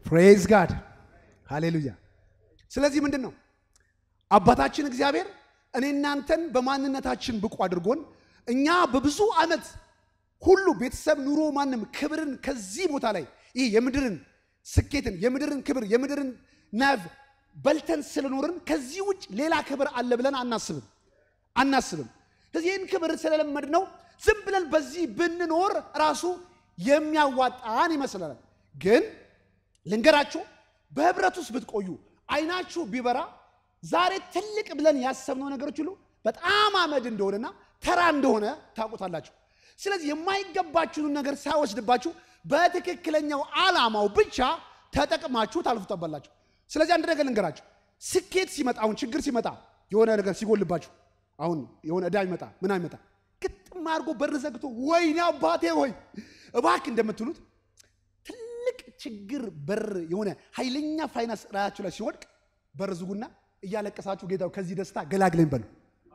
ፕሬዝ ጋድ ሃሌሉያ። ስለዚህ ምንድን ነው አባታችን እግዚአብሔር እኔ እናንተን በማንነታችን ብቁ አድርጎን እኛ በብዙ ዓመት ሁሉ ቤተሰብ፣ ኑሮ፣ ማንም ክብርን ከዚህ ቦታ ላይ ይህ የምድርን ስኬትን የምድርን ክብር የምድርን ናቭ በልተን ስለኖርን ከዚህ ውጭ ሌላ ክብር አለ ብለን አናስብም አናስብም። ስለዚህ ይህን ክብር ስለለመድ ነው ዝም ብለን በዚህ ብንኖር ራሱ የሚያዋጣን ይመስለናል። ግን ልንገራችሁ በህብረት ውስጥ ብትቆዩ አይናችሁ ቢበራ ዛሬ ትልቅ ብለን ያሰብነው ነገሮች ሁሉ በጣም አመድ እንደሆነና ተራ እንደሆነ ታውቁታላችሁ። ስለዚህ የማይገባችሁን ነገር ሳይወስድባችሁ በትክክለኛው ዓላማው ብቻ ተጠቅማችሁ ታልፉታባላችሁ። ስለዚህ አንድ ነገር ልንገራችሁ፣ ስኬት ሲመጣ አሁን ችግር ሲመጣ የሆነ ነገር ሲጎልባችሁ አሁን የሆነ ዕዳ ይመጣ ምን ይመጣ ግጥም አድርጎ በር ዘግቶ ወይኔ አባቴ ሆይ እባክህ እንደምትሉት ትልቅ ችግር በር የሆነ ኃይለኛ ፋይናንስ ራያችሁ ላይ ሲወድቅ በር ዝጉና እያለቀሳችሁ ጌታው ከዚህ ደስታ ገላግለኝ በሉ።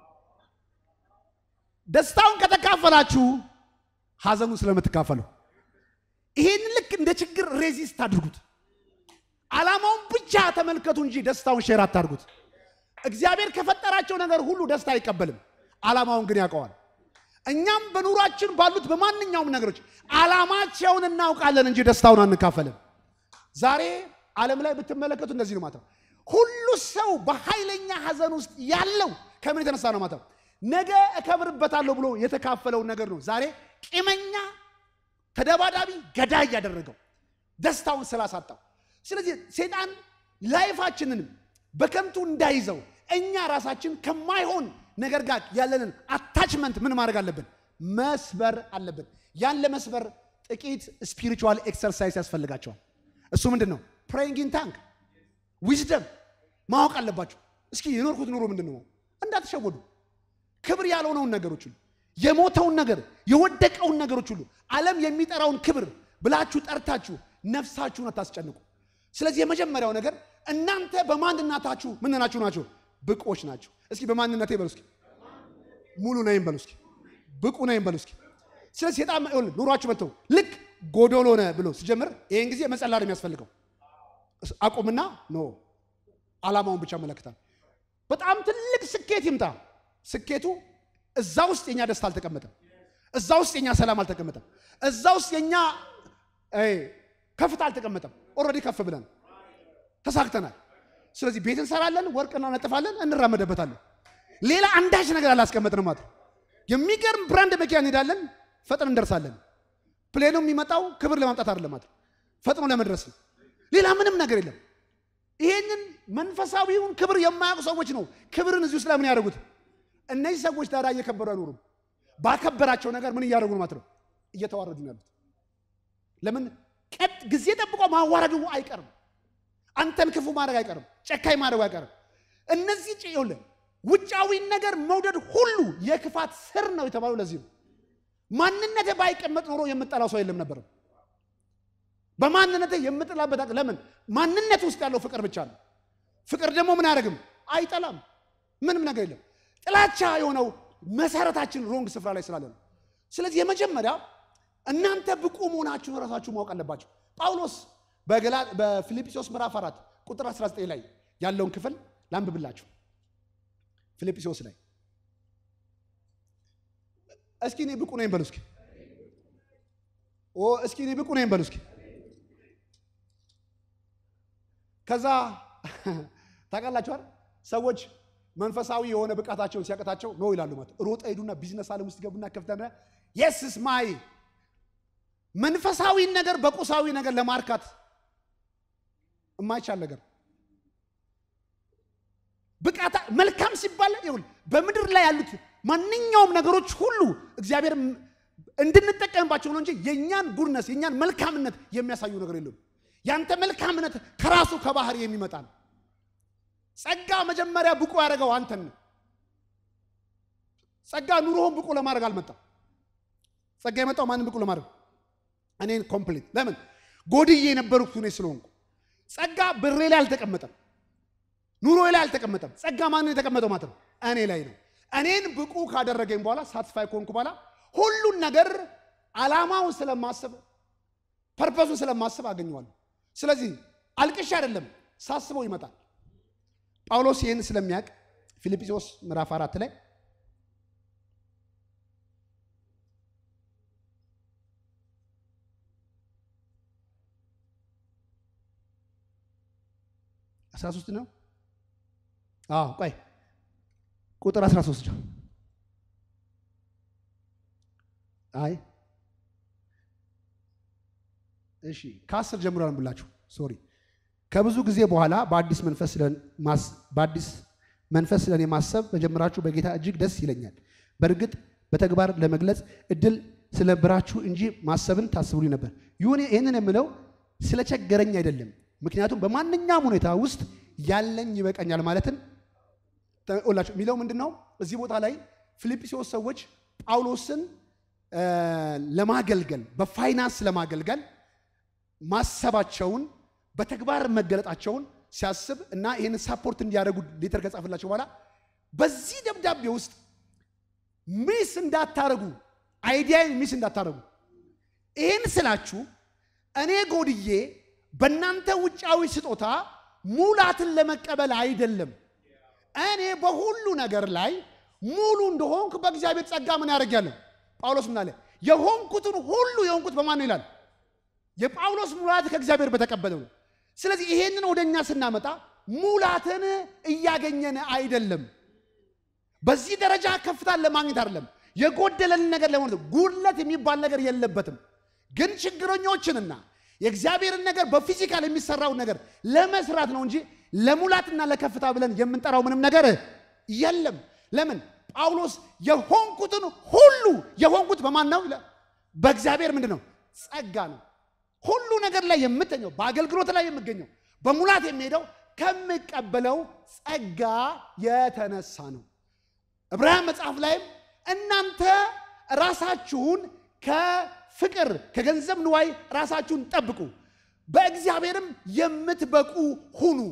ደስታውን ከተካፈላችሁ ሀዘኑን ስለምትካፈሉ ይሄን ልክ እንደ ችግር ሬዚስት አድርጉት። ዓላማውን ብቻ ተመልከቱ እንጂ ደስታውን ሼር አታድርጉት። እግዚአብሔር ከፈጠራቸው ነገር ሁሉ ደስታ አይቀበልም፣ ዓላማውን ግን ያውቀዋል። እኛም በኑሯችን ባሉት በማንኛውም ነገሮች ዓላማቸውን እናውቃለን እንጂ ደስታውን አንካፈልም። ዛሬ ዓለም ላይ ብትመለከቱ እንደዚህ ነው ማለት ነው። ሁሉ ሰው በኃይለኛ ሐዘን ውስጥ ያለው ከምን የተነሳ ነው ማለት ነው? ነገ እከብርበታለሁ ብሎ የተካፈለውን ነገር ነው ዛሬ ቂመኛ፣ ተደባዳቢ፣ ገዳይ ያደረገው ደስታውን ስላሳጣው። ስለዚህ ሴጣን ላይፋችንንም በከንቱ እንዳይዘው እኛ ራሳችን ከማይሆን ነገር ጋር ያለንን አታችመንት ምን ማድረግ አለብን? መስበር አለብን። ያን ለመስበር ጥቂት ስፒሪቹዋል ኤክሰርሳይዝ ያስፈልጋቸዋል። እሱ ምንድን ነው? ፕሬይንግ ኢን ታንክ ዊዝደም ማወቅ አለባቸው። እስኪ የኖርኩት ኑሮ ምንድን ነው? እንዳትሸወዱ። ክብር ያልሆነውን ነገሮች ሁሉ የሞተውን ነገር የወደቀውን ነገሮች ሁሉ ዓለም የሚጠራውን ክብር ብላችሁ ጠርታችሁ ነፍሳችሁን አታስጨንቁ። ስለዚህ የመጀመሪያው ነገር እናንተ በማንነታችሁ ምን ናችሁ ናቸው? ብቆች ናቸው። እስኪ በማንነቴ በሉ እስኪ ሙሉ ነኝ በሉ እስኪ ብቁ ነኝ በሉ እስኪ። ስለዚህ ሴጣን ኑሯችሁ መጥተው ልክ ጎዶሎ ነህ ብሎ ሲጀምር ይህን ጊዜ መጸላ ነው የሚያስፈልገው። አቁምና ኖ ዓላማውን ብቻ መለክታል። በጣም ትልቅ ስኬት ይምጣ። ስኬቱ እዛ ውስጥ የኛ ደስታ አልተቀመጠም። እዛ ውስጥ የኛ ሰላም አልተቀመጠም። እዛ ውስጥ የኛ ከፍታ አልተቀመጠም። ኦልሬዲ ከፍ ብለን ተሳክተናል። ስለዚህ ቤት እንሰራለን፣ ወርቅ እናነጥፋለን፣ እንራመደበታለን። ሌላ አንዳች ነገር አላስቀመጥንም ማለት ነው። የሚገርም ብራንድ መኪና እንሄዳለን፣ ፈጥን እንደርሳለን። ፕሌኑ የሚመጣው ክብር ለማምጣት አይደለም ማለት ነው፣ ፈጥኖ ለመድረስ ነው። ሌላ ምንም ነገር የለም። ይሄንን መንፈሳዊውን ክብር የማያውቁ ሰዎች ነው ክብርን እዚሁ ስለምን ያደርጉት። እነዚህ ሰዎች ታዲያ እየከበሩ አይኖሩም። ባከበራቸው ነገር ምን እያደረጉ ነው ማለት ነው? እየተዋረዱ ነው ያሉት። ለምን ቀጥ ጊዜ ጠብቆ ማዋረዱ አይቀርም። አንተን ክፉ ማድረግ አይቀርም። ጨካኝ ማድረጉ አይቀርም። እነዚህ ጭውለ ውጫዊን ነገር መውደድ ሁሉ የክፋት ስር ነው የተባለው ለዚህ ነው። ማንነቴ ባይቀመጥ ኖሮ የምጠላው ሰው የለም ነበርም። በማንነቴ የምጥላበት ለምን ማንነት ውስጥ ያለው ፍቅር ብቻ ነው። ፍቅር ደግሞ ምን አያደርግም? አይጠላም። ምንም ነገር የለም። ጥላቻ የሆነው መሰረታችን ሮንግ ስፍራ ላይ ስላለ ነው። ስለዚህ የመጀመሪያ እናንተ ብቁ መሆናችሁን ራሳችሁ ማወቅ አለባቸው። ጳውሎስ በፊልጵስዩስ ምዕራፍ 4 ቁጥር 19 ላይ ያለውን ክፍል ላንብብላችሁ። ፊልጵስዩስ ላይ እስኪ እኔ ብቁ ነኝ በሉ እስኪ ኦ እስኪ እኔ ብቁ ነኝ በሉ እስኪ። ከዛ ታውቃላችኋል ሰዎች መንፈሳዊ የሆነ ብቃታቸውን ሲያቀታቸው ነው ይላሉ። ማለት ሮጠ ሄዱና ቢዝነስ ዓለም ውስጥ ገቡና ከፍተና የስስ ማይ መንፈሳዊን ነገር በቁሳዊ ነገር ለማርካት የማይቻል ነገር ብቃታ መልካም ሲባል ይሁን በምድር ላይ ያሉት ማንኛውም ነገሮች ሁሉ እግዚአብሔር እንድንጠቀምባቸው ነው እንጂ የእኛን ጉድነስ የእኛን መልካምነት የሚያሳዩ ነገር የለም። ያንተ መልካምነት ከራሱ ከባህር የሚመጣ ነው። ጸጋ መጀመሪያ ብቁ ያደረገው አንተን ነው። ጸጋ ኑሮህን ብቁ ለማድረግ አልመጣም። ጸጋ የመጣው ማንም ብቁ ለማድረግ እኔን ኮምፕሊት ለምን ጎድዬ የነበርኩት እኔ ስለሆንኩ። ጸጋ ብሬ ላይ አልተቀመጠም፣ ኑሮ ላይ አልተቀመጠም። ጸጋ ማንን የተቀመጠው ማለት ነው? እኔ ላይ ነው። እኔን ብቁ ካደረገኝ በኋላ ሳትስፋይ ከሆንኩ በኋላ ሁሉን ነገር ዓላማውን ስለማስብ ፐርፐሱን ስለማስብ አገኘዋለሁ። ስለዚህ አልቅሽ አይደለም ሳስበው ይመጣል። ጳውሎስ ይህን ስለሚያውቅ ፊልጵስዩስ ምዕራፍ አራት ላይ አስራ ሶስት ነው። አዎ ቆይ ቁጥር 13 ነው። አይ እሺ ከአስር ጀምሮ አንብላችሁ ሶሪ ከብዙ ጊዜ በኋላ በአዲስ መንፈስ በአዲስ መንፈስ ስለኔ ማሰብ መጀመራችሁ በጌታ እጅግ ደስ ይለኛል። በእርግጥ በተግባር ለመግለጽ እድል ስለነበራችሁ እንጂ ማሰብን ታስቡልኝ ነበር። ይሁን ይህንን የምለው ስለቸገረኝ አይደለም። ምክንያቱም በማንኛውም ሁኔታ ውስጥ ያለኝ ይበቃኛል ማለትን ላቸው የሚለው ምንድን ነው? እዚህ ቦታ ላይ ፊልጵስዩስ ሰዎች ጳውሎስን ለማገልገል በፋይናንስ ለማገልገል ማሰባቸውን በተግባር መገለጣቸውን ሲያስብ እና ይህን ሳፖርት እንዲያደርጉ ሌተር ከጻፈላቸው በኋላ በዚህ ደብዳቤ ውስጥ ሚስ እንዳታረጉ አይዲያን ሚስ እንዳታረጉ። ይህን ስላችሁ እኔ ጎድዬ በእናንተ ውጫዊ ስጦታ ሙላትን ለመቀበል አይደለም። እኔ በሁሉ ነገር ላይ ሙሉ እንደሆንኩ በእግዚአብሔር ጸጋ ምን ያደርጋለሁ? ጳውሎስ ምን አለ? የሆንኩትን ሁሉ የሆንኩት በማን ነው ይላል? የጳውሎስ ሙላት ከእግዚአብሔር በተቀበለው ነው። ስለዚህ ይሄንን ወደ እኛ ስናመጣ ሙላትን እያገኘን አይደለም። በዚህ ደረጃ ከፍታን ለማግኘት አይደለም። የጎደለን ነገር ለሆነ ጉድለት የሚባል ነገር የለበትም። ግን ችግረኞችንና የእግዚአብሔርን ነገር በፊዚካል የሚሰራውን ነገር ለመስራት ነው እንጂ ለሙላትና ለከፍታ ብለን የምንጠራው ምንም ነገር የለም። ለምን ጳውሎስ የሆንኩትን ሁሉ የሆንኩት በማን ነው? በእግዚአብሔር ምንድን ነው? ጸጋ ነው። ሁሉ ነገር ላይ የምተኘው በአገልግሎት ላይ የምገኘው በሙላት የሚሄደው ከምቀበለው ጸጋ የተነሳ ነው። ዕብራውያን መጽሐፍ ላይም እናንተ ራሳችሁን ከፍቅር ከገንዘብ ንዋይ ራሳችሁን ጠብቁ፣ በእግዚአብሔርም የምትበቁ ሁኑ፣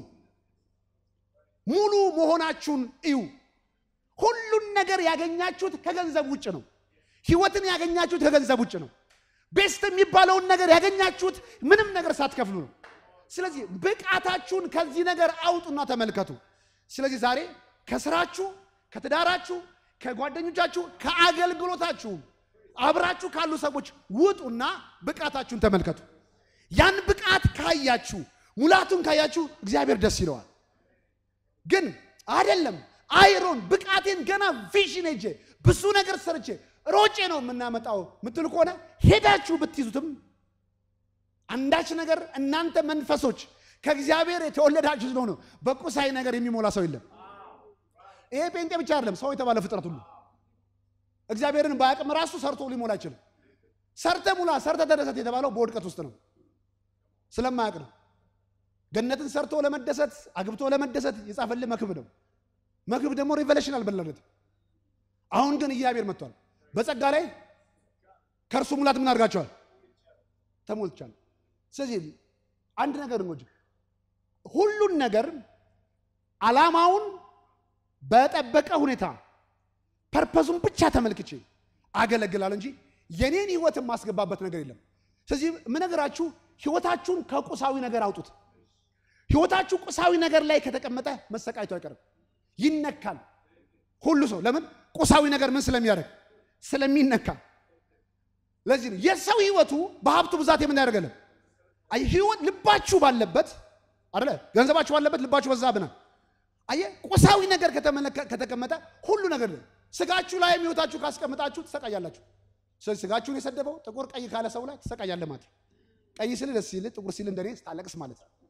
ሙሉ መሆናችሁን እዩ። ሁሉን ነገር ያገኛችሁት ከገንዘብ ውጭ ነው። ሕይወትን ያገኛችሁት ከገንዘብ ውጭ ነው። ቤስት የሚባለውን ነገር ያገኛችሁት ምንም ነገር ሳትከፍሉ ነው። ስለዚህ ብቃታችሁን ከዚህ ነገር አውጡና ተመልከቱ። ስለዚህ ዛሬ ከስራችሁ፣ ከትዳራችሁ፣ ከጓደኞቻችሁ፣ ከአገልግሎታችሁ አብራችሁ ካሉ ሰዎች ውጡና ብቃታችሁን ተመልከቱ። ያን ብቃት ካያችሁ፣ ሙላቱን ካያችሁ እግዚአብሔር ደስ ይለዋል። ግን አይደለም አይሮን ብቃቴን ገና ቪዥን ሄጄ ብዙ ነገር ሰርቼ ሮጬ ነው የምናመጣው ምትል ከሆነ ሄዳችሁ ብትይዙትም አንዳች ነገር እናንተ መንፈሶች ከእግዚአብሔር የተወለዳችሁ ስለሆነ በቁሳዊ ነገር የሚሞላ ሰው የለም። ይሄ ጴንጤ ብቻ አይደለም፣ ሰው የተባለ ፍጥረት ሁሉ እግዚአብሔርን በአቅም ራሱ ሰርቶ ሊሞላ አይችልም። ሰርተ ሙላ፣ ሰርተ ተደሰት የተባለው በውድቀት ውስጥ ነው፣ ስለማያውቅ ነው። ገነትን ሰርቶ ለመደሰት አግብቶ ለመደሰት የጻፈልህ መክብ ነው። መክብ ደግሞ ሪቨሌሽን አልበላለት። አሁን ግን እግዚአብሔር መጥቷል። በጸጋ ላይ ከእርሱ ሙላት ምን አድርጋቸዋል? ተሞልቻል። ስለዚህ አንድ ነገር እንጎጅ ሁሉን ነገር ዓላማውን በጠበቀ ሁኔታ ፐርፐዙን ብቻ ተመልክቼ አገለግላል እንጂ የኔን ህይወት የማስገባበት ነገር የለም። ስለዚህ የምነግራችሁ ህይወታችሁን ከቁሳዊ ነገር አውጡት። ህይወታችሁ ቁሳዊ ነገር ላይ ከተቀመጠ መሰቃየቱ አይቀርም፣ ይነካል። ሁሉ ሰው ለምን ቁሳዊ ነገር ምን ስለሚያደርግ ስለሚነካ። ለዚህ ነው የሰው ህይወቱ በሀብቱ ብዛት የምን ያደርገለም አይ ህይወት ልባችሁ ባለበት አይደለ ገንዘባችሁ ባለበት ልባችሁ በዛ ብና አየ ቁሳዊ ነገር ከተቀመጠ ሁሉ ነገር ነው። ስጋችሁ ላይ ህይወታችሁ ካስቀምጣችሁ ትሰቃያላችሁ። ስለዚህ ስጋችሁን የሰደበው ጥቁር ቀይ ካለ ሰው ላይ ትሰቃያለህ ማለት ቀይ ሲል ደስ ሲል ጥቁር ሲል እንደኔ ስታለቅስ ማለት ነው።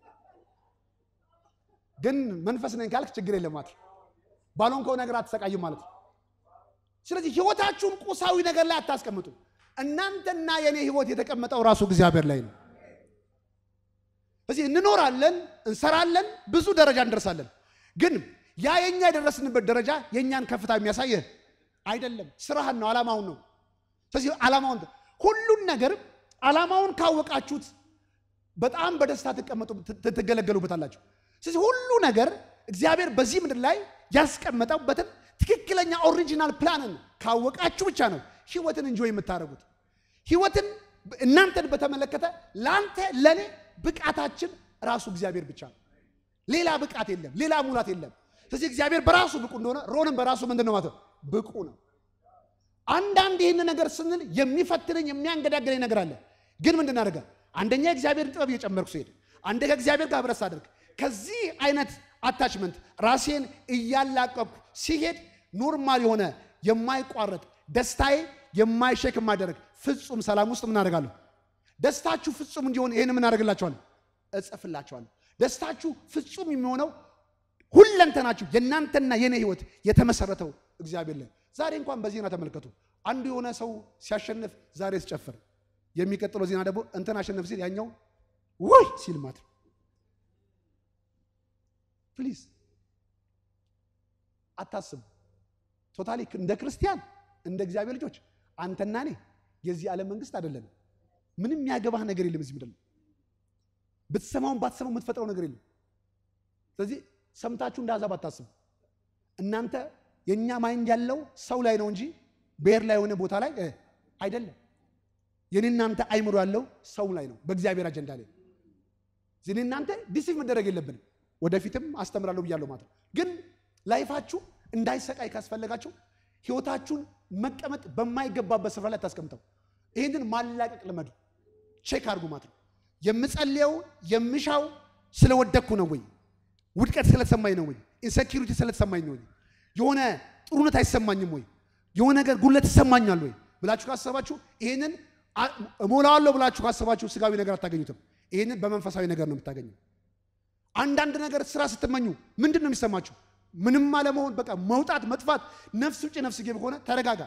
ግን መንፈስ ነኝ ካልክ ችግር የለም ማለት ባልሆንከው ነገር አትሰቃይም ማለት ነው። ስለዚህ ህይወታችሁን ቁሳዊ ነገር ላይ አታስቀምጡ። እናንተና የኔ ህይወት የተቀመጠው ራሱ እግዚአብሔር ላይ ነው። ስለዚህ እንኖራለን፣ እንሰራለን፣ ብዙ ደረጃ እንደርሳለን። ግን ያ የኛ የደረስንበት ደረጃ የእኛን ከፍታ የሚያሳየህ አይደለም። ስራህን ነው፣ ዓላማውን ነው። ስለዚህ ዓላማውን ሁሉን ነገር ዓላማውን ካወቃችሁት በጣም በደስታ ትቀመጡ ትገለገሉበታላችሁ። ስለዚህ ሁሉ ነገር እግዚአብሔር በዚህ ምድር ላይ ያስቀመጠበትን ትክክለኛ ኦሪጂናል ፕላንን ካወቃችሁ ብቻ ነው ህይወትን እንጆ የምታደርጉት። ህይወትን እናንተን በተመለከተ ለአንተ ለእኔ ብቃታችን ራሱ እግዚአብሔር ብቻ ነው። ሌላ ብቃት የለም፣ ሌላ ሙላት የለም። ስለዚህ እግዚአብሔር በራሱ ብቁ እንደሆነ ሮንም በራሱ ምንድን ነው ማለት ነው? ብቁ ነው። አንዳንድ ይህን ነገር ስንል የሚፈትነኝ የሚያንገዳገለኝ ነገር አለ። ግን ምንድን እናደርጋል? አንደኛ የእግዚአብሔርን ጥበብ እየጨመርኩ ሲሄድ፣ አንደ ከእግዚአብሔር ጋር ህብረት ሳደርግ ከዚህ አይነት አታችመንት ራሴን እያላቀቅኩ ሲሄድ ኖርማል የሆነ የማይቋረጥ ደስታዬ የማይሸክ የማደረግ ፍጹም ሰላም ውስጥ ምናደርጋለሁ። ደስታችሁ ፍጹም እንዲሆን ይህን ምናደርግላችኋለሁ፣ እጽፍላችኋለሁ። ደስታችሁ ፍጹም የሚሆነው ሁለንተናችሁ የእናንተና የኔ ህይወት የተመሰረተው እግዚአብሔር ላይ። ዛሬ እንኳን በዜና ተመልከቱ። አንዱ የሆነ ሰው ሲያሸንፍ ዛሬ ሲጨፍር፣ የሚቀጥለው ዜና ደግሞ እንትን አሸንፍ ሲል ያኛው ውይ ሲል ማለት ነው። ፕሊዝ አታስቡ። ቶታሊ እንደ ክርስቲያን እንደ እግዚአብሔር ልጆች አንተና እኔ የዚህ ዓለም መንግስት አይደለንም። ምንም ያገባህ ነገር የለም እዚህ ምድር ላይ ብትሰማውን ባትሰማው የምትፈጥረው ነገር የለም። ስለዚህ ሰምታችሁ እንደ አሕዛብ አታስቡ። እናንተ የእኛ ማይንድ ያለው ሰው ላይ ነው እንጂ ብሔር ላይ የሆነ ቦታ ላይ አይደለም። የኔ እናንተ አይምሮ ያለው ሰው ላይ ነው፣ በእግዚአብሔር አጀንዳ ላይ። እኔ እናንተ ዲሲቭ መደረግ የለብንም። ወደፊትም አስተምራለሁ ብያለሁ ማለት ነው። ግን ላይፋችሁ እንዳይሰቃይ ካስፈለጋችሁ ህይወታችሁን መቀመጥ በማይገባበት ስፍራ ላይ ታስቀምጠው። ይህንን ማላቀቅ ልመዱ። ቼክ አድርጉ ማለት ነው። የምጸልየው የምሻው ስለወደቅኩ ነው ወይ? ውድቀት ስለተሰማኝ ነው ወይ? ኢንሴኪሪቲ ስለተሰማኝ ነው ወይ? የሆነ ጥሩነት አይሰማኝም ወይ? የሆነ ነገር ጉለት ይሰማኛል ወይ ብላችሁ ካሰባችሁ ይህንን እሞላዋለሁ ብላችሁ ካሰባችሁ ስጋዊ ነገር አታገኙትም። ይህንን በመንፈሳዊ ነገር ነው የምታገኙ። አንዳንድ ነገር ስራ ስትመኙ ምንድን ነው የሚሰማችሁ? ምንም አለመሆን፣ በቃ መውጣት፣ መጥፋት፣ ነፍስ ውጭ ነፍስ ግብ ከሆነ ተረጋጋ።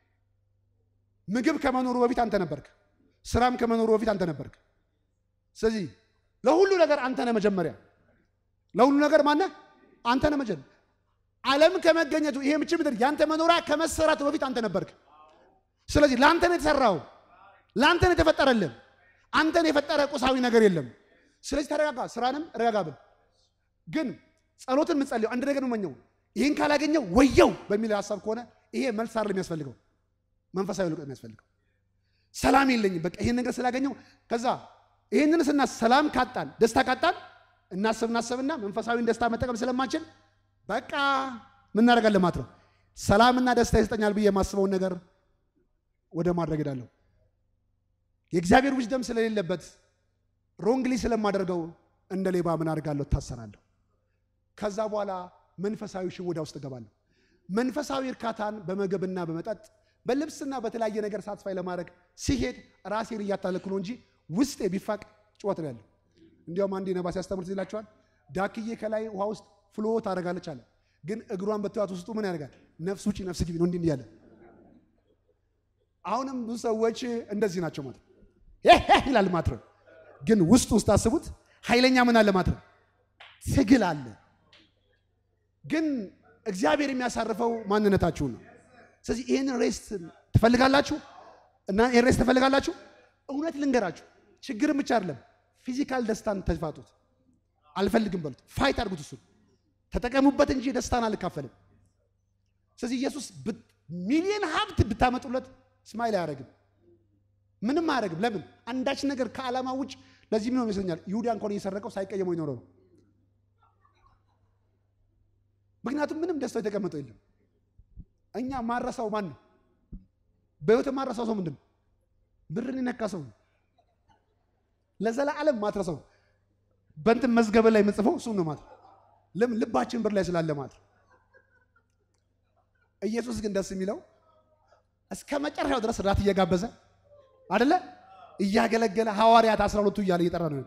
ምግብ ከመኖሩ በፊት አንተ ነበርክ። ስራም ከመኖሩ በፊት አንተ ነበርክ። ስለዚህ ለሁሉ ነገር አንተ ነህ መጀመሪያ። ለሁሉ ነገር ማነህ? አንተ ነህ መጀመሪያ። ዓለም ከመገኘቱ ይሄ ምች ምድር ያንተ መኖሪያ ከመሰራቱ በፊት አንተ ነበርክ። ስለዚህ ለአንተ ነው የተሰራው፣ ለአንተ ነው የተፈጠረልህ። አንተን የፈጠረ ቁሳዊ ነገር የለም። ስለዚህ ተረጋጋ፣ ስራንም ረጋጋ ብል ግን ጸሎትን የምጸልየው አንድ ነገር ነው መኘው ይህን ካላገኘው ወየው በሚል ሀሳብ ከሆነ ይሄ መልስ አይደለም የሚያስፈልገው፣ መንፈሳዊ ልቆ የሚያስፈልገው። ሰላም የለኝም በቃ ይህን ነገር ስላገኘው ከዛ ይህንን ስና ሰላም ካጣን ደስታ ካጣን እናስብ እናስብና መንፈሳዊን ደስታ መጠቀም ስለማንችል በቃ ምን እናደርጋለን ማለት ነው። ሰላምና ደስታ ይሰጠኛል ብዬ የማስበውን ነገር ወደ ማድረግ ሄዳለሁ። የእግዚአብሔር ዊዝደም ስለሌለበት ሮንግሊ ስለማደርገው እንደ ሌባ ምን አድርጋለሁ? እታሰራለሁ። ከዛ በኋላ መንፈሳዊ ሽውዳ ውስጥ እገባለሁ። መንፈሳዊ እርካታን በምግብና በመጠጥ በልብስና በተለያየ ነገር ሳትስፋይ ለማድረግ ሲሄድ ራሴን እያታለልኩ ነው እንጂ ውስጤ ቢፋቅ ጭወት ነው ያለው። እንዲያውም አንዴ ነባ ሲያስተምር ይላቸዋል። ዳክዬ ከላይ ውሃ ውስጥ ፍሎ ታደርጋለች አለ። ግን እግሯን በትዋት ውስጡ ምን ያደርጋል? ነፍስ ውጪ ነፍስ ግቢ ነው እንዲህ እያለ አሁንም ብዙ ሰዎች እንደዚህ ናቸው ማለት ይላል ማለት ነው። ግን ውስጥ ውስጥ አስቡት ኃይለኛ ምን አለ ማለት ነው፣ ትግል አለ። ግን እግዚአብሔር የሚያሳርፈው ማንነታችሁን ነው። ስለዚህ ይህንን ሬስት ትፈልጋላችሁ እና ይህን ሬስት ትፈልጋላችሁ። እውነት ልንገራችሁ፣ ችግርን ብቻ አይደለም ፊዚካል ደስታን ተፋጡት። አልፈልግም በሉት፣ ፋይት አድርጉት፣ እሱን ተጠቀሙበት እንጂ ደስታን አልካፈልም። ስለዚህ ኢየሱስ ሚሊዮን ሀብት ብታመጡለት ስማይል አያደርግም፣ ምንም አያደርግም። ለምን? አንዳች ነገር ከዓላማ ውጭ። ለዚህ ምን ይመስለኛል ይሁዳ እንኳን እየሰረቀው ሳይቀየመው ይኖረው ነው። ምክንያቱም ምንም ደስታው የተቀመጠው የለም። እኛ ማረሳው ማን ነው? በህይወት ማረሳው ሰው ምንድን ነው? ብርን የነካ ሰው ነው። ለዘላለም ማትረሰው በእንትን መዝገበ ላይ የምጽፈው እሱ ነው ማለት ለምን? ልባችን ብር ላይ ስላለ ማለት ኢየሱስ ግን ደስ የሚለው እስከ መጨረሻው ድረስ ራት እየጋበዘ አደለ እያገለገለ ሐዋርያት አስራ ሁለቱ እያለ እየጠራ ነው።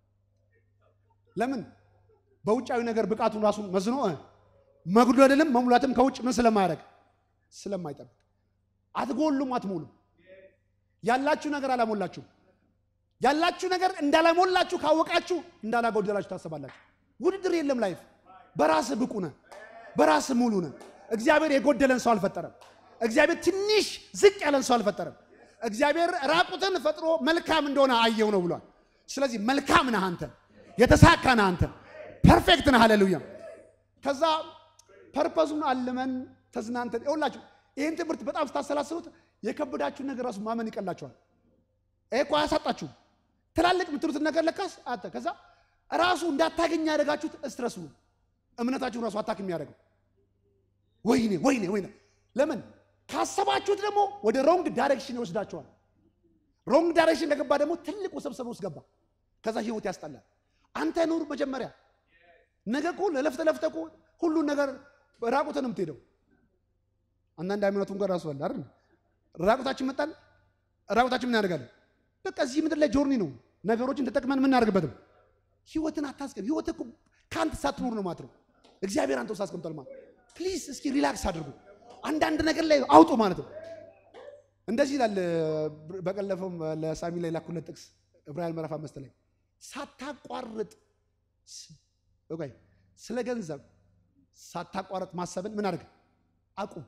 ለምን በውጫዊ ነገር ብቃቱን ራሱን መዝኖ መጉደልም መሙላትም ከውጭ ምን ስለማያደርግ ስለማይጠብቅ፣ አትጎሉም፣ አትሞሉም። ያላችሁ ነገር አላሞላችሁም። ያላችሁ ነገር እንዳላሞላችሁ ካወቃችሁ እንዳላጎደላችሁ ታስባላችሁ። ውድድር የለም። ላይፍ በራስ ብቁ ነህ፣ በራስ ሙሉ ነህ። እግዚአብሔር የጎደለን ሰው አልፈጠረም። እግዚአብሔር ትንሽ ዝቅ ያለን ሰው አልፈጠረም። እግዚአብሔር ራቁትን ፈጥሮ መልካም እንደሆነ አየው ነው ብሏል። ስለዚህ መልካም ነህ አንተ፣ የተሳካ ነህ አንተ፣ ፐርፌክት ነህ። ሃሌሉያ። ከዛ ፐርፐዙን አልመን ተዝናንተን ይኸውላችሁ፣ ይህን ትምህርት በጣም ስታሰላስሉት የከበዳችሁን ነገር ራሱ ማመን ይቀላችኋል። ይሄ እኮ አያሳጣችሁም። ትላልቅ የምትሉትን ነገር ለካስ አተ ከዛ ራሱ እንዳታገኝ ያደረጋችሁት ስትረሱ ነው። እምነታችሁን ራሱ አታክ የሚያደርገው ወይኔ ወይኔ ወይኔ። ለምን ካሰባችሁት ደግሞ ወደ ሮንግ ዳይሬክሽን ይወስዳችኋል። ሮንግ ዳይሬክሽን ከገባ ደግሞ ትልቅ ውስብስብ ውስጥ ገባ። ከዛ ህይወት ያስጠላል። አንተ ኑር መጀመሪያ። ነገ እኮ ለፍተ ለፍተ እኮ ሁሉን ነገር ራቁትን የምትሄደው አንዳንድ ሃይማኖቱን ጋር ራሱ አለ አይደል? ራቁታችን መጣን ራቁታችን ምን ያደርጋለን? በቃ እዚህ ምድር ላይ ጆርኒ ነው። ነገሮችን ተጠቅመን የምናደርግበትም ህይወትን አታስቀም። ህይወት እኮ ከአንተ ሳትኖር ነው ማለት ነው። እግዚአብሔር አንተ ውስጥ አስቀምጧል ማለት ፕሊዝ፣ እስኪ ሪላክስ አድርጉ። አንዳንድ ነገር ላይ አውጡ ማለት ነው። እንደዚህ ይላል። በቀለፈውም ለሳሚ ላይ ላኩለት ጥቅስ ዕብራውያን ምዕራፍ አምስት ላይ ሳታቋርጥ ኦኬ፣ ስለ ገንዘብ ሳታቋርጥ ማሰብን ምን አድርግ አቁም።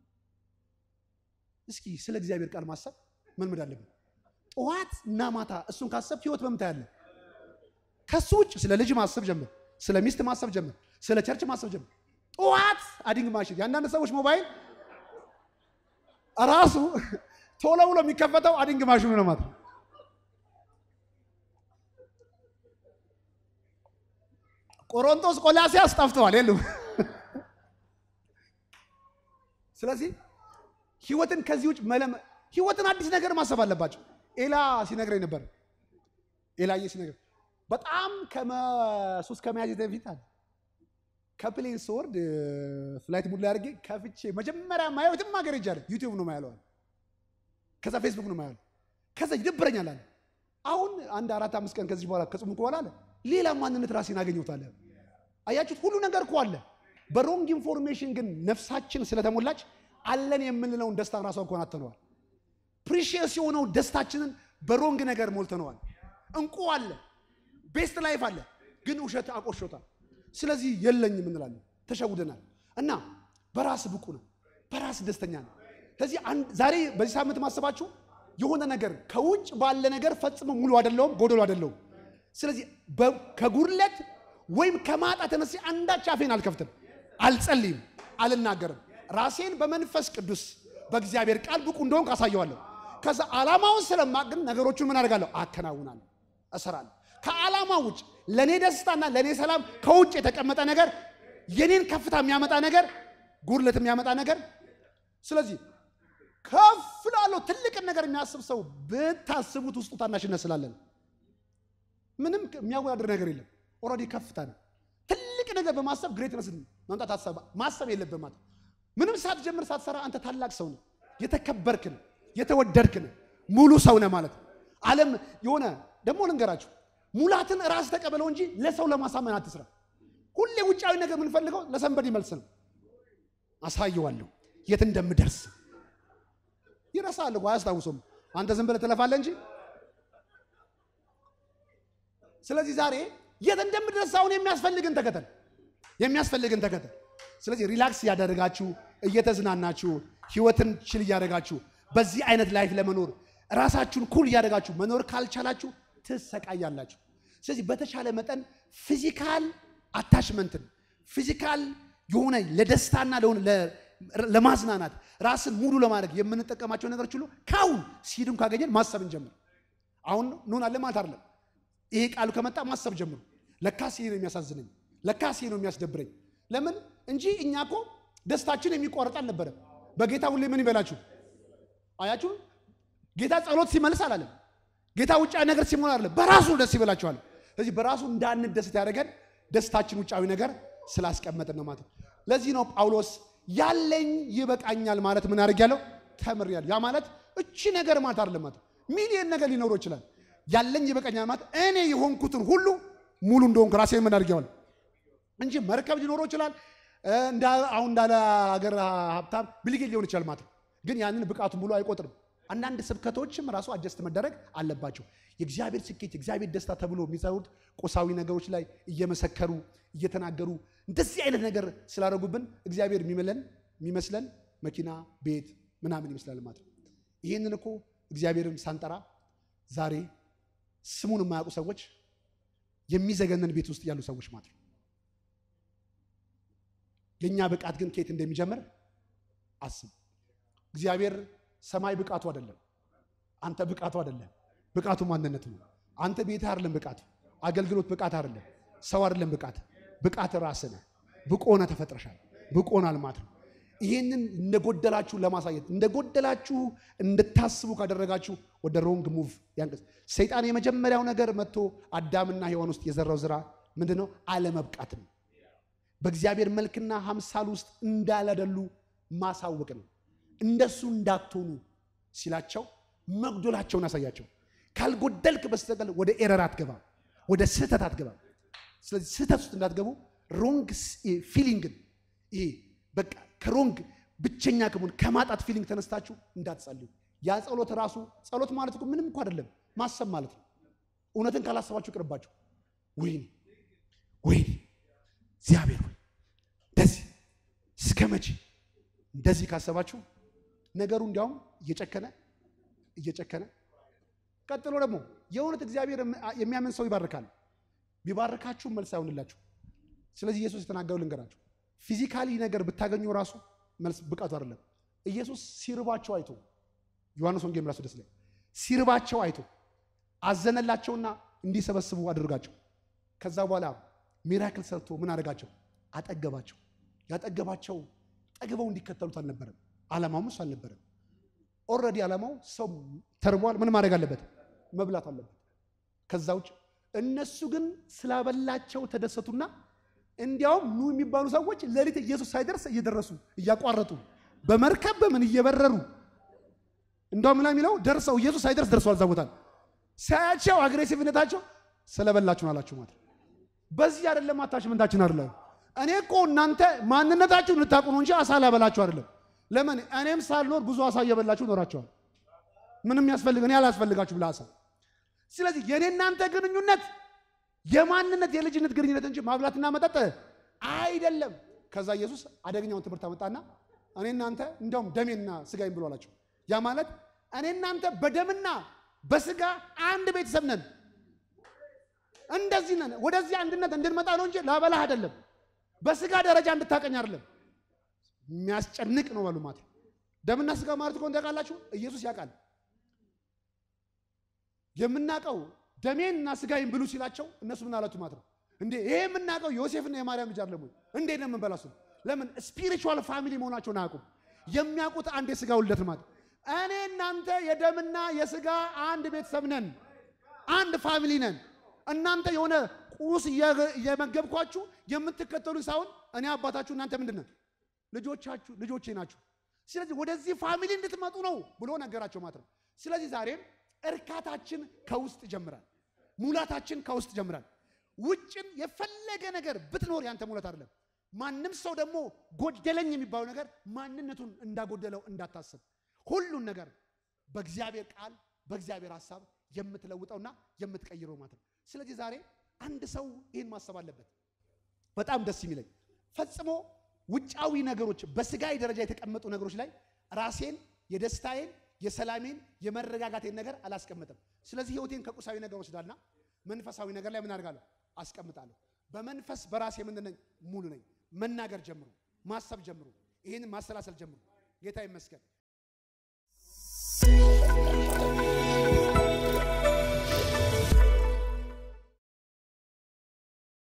እስኪ ስለ እግዚአብሔር ቃል ማሰብ ምን ምን አለብን? ጠዋት እና ማታ እሱን ካሰብ ህይወት በምታ ያለ ከሱ ውጭ ስለ ልጅ ማሰብ ጀምር፣ ስለ ሚስት ማሰብ ጀምር፣ ስለ ቸርች ማሰብ ጀምር። ጠዋት አዲንግ ማሽን የአንዳንድ ሰዎች ሞባይል ራሱ ቶሎ ብሎ የሚከፈተው አዲንግ ማሽኑ ነው ማለት ነው። ቆሮንቶስ ቆላሲያስ ጠፍተዋል የሉም። ስለዚህ ህይወትን ከዚህ ውጭ መለም ህይወትን አዲስ ነገር ማሰብ አለባቸው። ኤላ ሲነግረኝ ነበር። ኤላዬ ሲነግረኝ በጣም ከሱስ ከመያዝ በፊት አለ ከፕሌን ስወርድ ፍላይት ሙድ ላይ አድርጌ ከፍቼ መጀመሪያ ማየው የትም ሀገር ሄጃለሁ ዩቲዩብ ነው ማያለው አለ። ከዛ ፌስቡክ ነው ማያለው። ከዛ ይደብረኛል አለ። አሁን አንድ አራት አምስት ቀን ከዚህ በኋላ ከጾምኩ በኋላ አለ ሌላ ማንነት ራሴን አገኘሁታል። አያችሁት? ሁሉ ነገር እኮ አለ። በሮንግ ኢንፎርሜሽን ግን ነፍሳችን ስለተሞላች አለን የምንለውን ደስታ ራሷ እንኳን አተነዋል። ፕሪሺየስ የሆነው ደስታችንን በሮንግ ነገር ሞልተነዋል። እንቁ አለ፣ ቤስት ላይፍ አለ፣ ግን ውሸት አቆሾታል። ስለዚህ የለኝም እንላለን፣ ተሸውደናል። እና በራስ ብቁ ነው፣ በራስ ደስተኛ ነው። ስለዚህ ዛሬ በዚህ ሳምንት ማሰባችሁ የሆነ ነገር ከውጭ ባለ ነገር ፈጽሞ ሙሉ አይደለውም፣ ጎደሎ አይደለውም። ስለዚህ ከጉድለት ወይም ከማጣት ተነስ አንዳች አፌን አልከፍትም፣ አልጸልይም፣ አልናገርም። ራሴን በመንፈስ ቅዱስ በእግዚአብሔር ቃል ብቁ እንደሆንኩ አሳየዋለሁ። ከዛ ዓላማውን ስለማቅ ግን ነገሮቹን ምን አደርጋለሁ? አከናውናለሁ፣ እሰራለሁ። ከዓላማ ውጭ ለእኔ ደስታና ለእኔ ሰላም ከውጭ የተቀመጠ ነገር የኔን ከፍታ የሚያመጣ ነገር፣ ጉድለት የሚያመጣ ነገር። ስለዚህ ከፍ ላለው ትልቅን ነገር የሚያስብ ሰው ብታስቡት ውስጡ ታናሽነት ስላለን ምንም የሚያወዳድር ነገር የለም። ኦልሬዲ ከፍታ ነው። ትልቅ ነገር በማሰብ ግሬትነስ ማምጣት አሰባ ማሰብ የለብህም ማለት ምንም ሳትጀምር ሳትሰራ አንተ ታላቅ ሰው ነህ፣ የተከበርክ ነህ፣ የተወደድክ ነህ፣ ሙሉ ሰው ነህ ማለት ነው። ዓለም የሆነ ደግሞ ልንገራችሁ፣ ሙላትን ራስ ተቀበለው እንጂ ለሰው ለማሳመን አትስራ። ሁሌ ውጫዊ ነገር የምንፈልገው ለሰንበድ መልስ ነው። አሳየዋለሁ የት እንደምደርስ ይረሳል እኮ አያስታውሱም። አንተ ዝም ብለህ ትለፋለህ እንጂ ስለዚህ ዛሬ የት እንደምድረስ አሁን የሚያስፈልግን ተከተል፣ የሚያስፈልግን ተከተል። ስለዚህ ሪላክስ እያደረጋችሁ እየተዝናናችሁ ህይወትን ችል እያደረጋችሁ በዚህ አይነት ላይፍ ለመኖር ራሳችሁን ኩል እያደረጋችሁ መኖር ካልቻላችሁ ትሰቃያላችሁ። ስለዚህ በተቻለ መጠን ፊዚካል አታችመንትን ፊዚካል የሆነ ለደስታና ለሆነ ለማዝናናት ራስን ሙሉ ለማድረግ የምንጠቀማቸው ነገሮች ሁሉ ከአሁን ሲድም ካገኘን ማሰብ እንጀምር። አሁን እንሆናለን ማለት አይደለም። ይሄ ቃሉ ከመጣ ማሰብ ጀምሩ። ለካስ ይሄ ነው የሚያሳዝነኝ፣ ለካስ ይሄ ነው የሚያስደብረኝ። ለምን እንጂ እኛ እኮ ደስታችን የሚቋረጥ አልነበረም። በጌታ ሁሌ ምን ይበላችሁ አያችሁ። ጌታ ጸሎት ሲመልስ አላለም። ጌታ ውጫዊ ነገር ሲሞላ አይደለም፣ በራሱ ደስ ይበላችኋል። ስለዚህ በራሱ እንዳንደስት ያደረገን ደስታችን ውጫዊ ነገር ስላስቀመጥን ነው ማለት ነው። ለዚህ ነው ጳውሎስ ያለኝ ይበቃኛል ማለት ምን አድርጌያለሁ ተምሬያለሁ። ያ ማለት እቺ ነገር ማለት አይደለም ማለት ሚሊየን ነገር ሊኖረው ይችላል። ያለኝ ይበቃኛል ማለት እኔ የሆንኩትን ሁሉ ሙሉ እንደሆንኩ ራሴን ምን አድርጌዋለሁ እንጂ መርከብ ሊኖረው ይችላል። አሁን እንዳለ ሀገር ሀብታም ብልጌት ሊሆን ይችላል ማለት ነው። ግን ያንን ብቃቱን ሙሉ አይቆጥርም። አንዳንድ ስብከቶችም ራሱ አጀስት መደረግ አለባቸው። የእግዚአብሔር ስኬት፣ የእግዚአብሔር ደስታ ተብሎ የሚሰሩት ቁሳዊ ነገሮች ላይ እየመሰከሩ እየተናገሩ እንደዚህ አይነት ነገር ስላደረጉብን እግዚአብሔር የሚመለን የሚመስለን መኪና፣ ቤት ምናምን ይመስላል ማለት ነው። ይህንን እኮ እግዚአብሔርን ሳንጠራ ዛሬ ስሙን የማያውቁ ሰዎች የሚዘገነን ቤት ውስጥ ያሉ ሰዎች ማለት ነው። የእኛ ብቃት ግን ከየት እንደሚጀምር አስብ። እግዚአብሔር ሰማይ ብቃቱ አይደለም፣ አንተ ብቃቱ አይደለም። ብቃቱ ማንነት ነው። አንተ ቤት አይደለም ብቃቱ፣ አገልግሎት ብቃት አይደለም። ሰው አይደለም ብቃት ብቃት ራስህ ነህ። ብቁ ሆነህ ተፈጥረሻል። ብቁ ሆናል ማለት ነው። ይህንን እንደጎደላችሁ ለማሳየት እንደጎደላችሁ እንድታስቡ ካደረጋችሁ ወደ ሮንግ ሙቭ ያንቀስ ሰይጣን የመጀመሪያው ነገር መጥቶ አዳምና ሔዋን ውስጥ የዘራው ዝራ ምንድን ነው? አለመብቃት ነው። በእግዚአብሔር መልክና ሀምሳል ውስጥ እንዳላደሉ ማሳወቅ ነው። እንደሱ እንዳትሆኑ ሲላቸው መጉደላቸውን አሳያቸው። ካልጎደልክ በስተቀር ወደ ኤረር አትገባም፣ ወደ ስህተት አትገባም። ስለዚህ ስህተት ውስጥ እንዳትገቡ ሮንግ ፊሊንግን ይሄ በቃ ከሮንግ ብቸኛ ከመሆን ከማጣት ፊሊንግ ተነስታችሁ እንዳትጸልዩ። ያ ጸሎት ራሱ ጸሎት ማለት እኮ ምንም እኮ አይደለም፣ ማሰብ ማለት ነው። እውነትን ካላሰባችሁ ቅርባችሁ ወይኔ ወይኔ እግዚአብሔር ሆይ እንደዚህ እስከ መቼ እንደዚህ ካሰባችሁ ነገሩ እንዲያውም እየጨከነ እየጨከነ ቀጥሎ ደግሞ የእውነት እግዚአብሔር የሚያምን ሰው ይባርካል። ቢባርካችሁ መልስ አይሆንላችሁ። ስለዚህ ኢየሱስ የተናገረው ልንገራችሁ፣ ፊዚካሊ ነገር ብታገኙ ራሱ መልስ ብቃቱ አይደለም። ኢየሱስ ሲርባቸው አይቶ ዮሐንስ ወንጌል ምዕራፍ ስድስት ላይ ሲርባቸው አይቶ አዘነላቸውና እንዲሰበስቡ አድርጋቸው። ከዛ በኋላ ሚራክል ሰርቶ ምን አደረጋቸው? አጠገባቸው። ያጠገባቸው ጠግበው እንዲከተሉት አልነበረም። ዓላማውም እሱ አልነበረም። ኦልሬዲ ዓላማው ሰው ተርቧል፣ ምን ማድረግ አለበት? መብላት አለበት። ከዛ ውጭ እነሱ ግን ስላበላቸው ተደሰቱና እንዲያውም ኑ የሚባሉ ሰዎች ሌሊት ኢየሱስ ሳይደርስ እየደረሱ እያቋረጡ በመርከብ በምን እየበረሩ እንደውም ላ የሚለው ደርሰው ኢየሱስ ሳይደርስ ደርሰዋል። እዛ ቦታ ሳያቸው አግሬሲቭነታቸው ስለበላችሁን አላችሁ ማለት በዚህ አይደለም አታችመንታችን አይደለም። እኔ እኮ እናንተ ማንነታችሁን ልታውቁ ነው እንጂ አሳ ላበላችሁ አይደለም። ለምን እኔም ሳልኖር ብዙ አሳ እየበላችሁ ኖራቸዋል። ምንም ያስፈልግ እኔ አላስፈልጋችሁ ብላ አሳ። ስለዚህ የእኔ እናንተ ግንኙነት የማንነት የልጅነት ግንኙነት እንጂ ማብላትና መጠጥ አይደለም። ከዛ ኢየሱስ አደገኛውን ትምህርት አመጣና እኔ እናንተ እንዲያውም ደሜና ስጋዬን ብሎ አላቸው። ያ ማለት እኔ እናንተ በደምና በስጋ አንድ ቤተሰብ ነን። እንደዚህ ነን። ወደዚህ አንድነት እንድንመጣ ነው እንጂ ላበላህ አይደለም። በስጋ ደረጃ እንድታቀኝ አይደለም። የሚያስጨንቅ ነው በሉ ማለት ደምና ስጋ ማለት እኮ ታውቃላችሁ። ኢየሱስ ያውቃል። የምናውቀው ደሜንና ስጋዬን ብሉ ሲላቸው እነሱ ምን አላችሁ ማለት ነው እንዴ? ይሄ የምናውቀው ዮሴፍና የማርያም ልጅ አይደለም ወይ? እንዴት ነው የምንበላው? እሱ ለምን ስፒሪቹዋል ፋሚሊ መሆናቸውን አያውቁም። የሚያውቁት አንድ የስጋ ውልደት ማለት እኔ እናንተ የደምና የስጋ አንድ ቤተሰብ ነን፣ አንድ ፋሚሊ ነን። እናንተ የሆነ ቁስ እየመገብኳችሁ የምትከተሉ ሳይሆን እኔ አባታችሁ እናንተ ምንድን ነው ልጆቻችሁ ልጆቼ ናችሁ። ስለዚህ ወደዚህ ፋሚሊ እንድትመጡ ነው ብሎ ነገራቸው ማለት ነው። ስለዚህ ዛሬም እርካታችን ከውስጥ ይጀምራል። ሙላታችን ከውስጥ ይጀምራል። ውጭን የፈለገ ነገር ብትኖር ያንተ ሙላት አይደለም። ማንም ሰው ደግሞ ጎደለኝ የሚባለው ነገር ማንነቱን እንዳጎደለው እንዳታስብ። ሁሉን ነገር በእግዚአብሔር ቃል በእግዚአብሔር ሀሳብ የምትለውጠውና የምትቀይረው ማለት ነው። ስለዚህ ዛሬ አንድ ሰው ይህን ማሰብ አለበት። በጣም ደስ የሚለኝ ፈጽሞ ውጫዊ ነገሮች በስጋዊ ደረጃ የተቀመጡ ነገሮች ላይ ራሴን የደስታዬን የሰላሜን የመረጋጋቴን ነገር አላስቀምጥም። ስለዚህ ህይወቴን ከቁሳዊ ነገር ወስዳልና መንፈሳዊ ነገር ላይ ምን አድርጋለሁ? አስቀምጣለሁ። በመንፈስ በራሴ ምንድን ነኝ? ሙሉ ነኝ። መናገር ጀምሩ፣ ማሰብ ጀምሩ፣ ይህንን ማሰላሰል ጀምሩ። ጌታ ይመስገን።